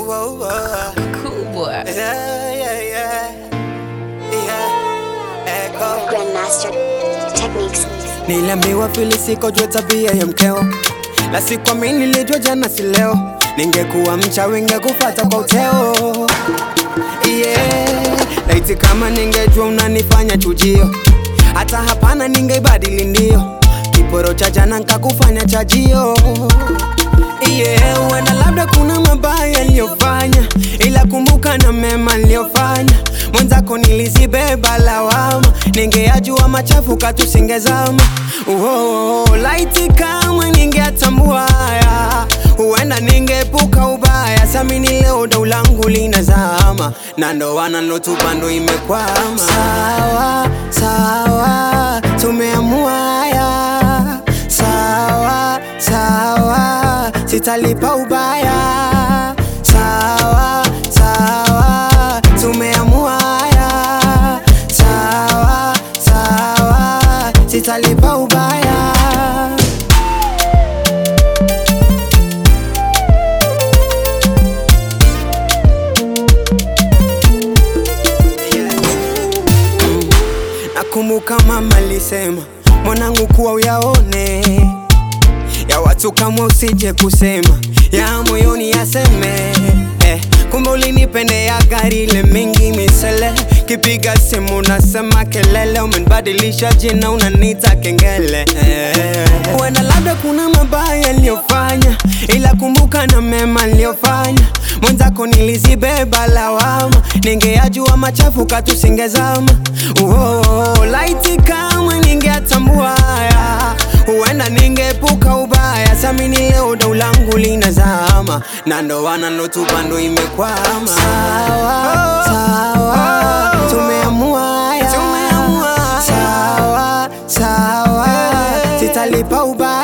whoa, whoa. Cool boy. Yeah, yeah, yeah. Yeah. Echo. Grandmaster Techniques. Niliambiwa fili siko jua tabia ya mkeo, la sikuamini nilijua jana si leo, ningekuwa mchawi ningekufata kwa uteo. Yeah, laiti kama ningejua unanifanya chujio, hata hapana ningeibadili ndio, kiporo cha jana nkakufanya chajio. Yeah, huenda labda kuna mabaya niliyofanya, ila kumbuka na mema niliyofanya. Mwenzako nilizibeba lawama, ningeyajua machafu katusingezama. Oh, laiti kama ningeatambua haya, huenda ningeepuka ubaya. Samini leo dau langu linazama, na ndoana nilotupa ndo imekwama. Sawa sawa, tumeamua haya sawa sawa, sitalipa ubaya. Sawa sawa, tumeamua haya. Sawa sawa, sitalipa ubaya. Nakumbuka mama alisema mwanangu, kuwa uyaone ya watu kama usije kusema ya moyoni yaseme eh, kumbe ulinipendea gari ile mingi misele kipiga simu nasema kelele, umenibadilisha jina unanita kengele eh, huenda labda kuna mabaya niliyofanya, ila kumbuka na mema niliyofanya. Mwenzako nilizibeba lawama, ningeyajua machafu katusingezama. Oh, laiti kama ningeatambua haya huenda ningeepuka ubaya. Samini leo dau langu linazama, na ndoana nilotupa ndo imekwama. Sawa sawa, tumeamua haya. Sawa sawa, sitalipa ubaya.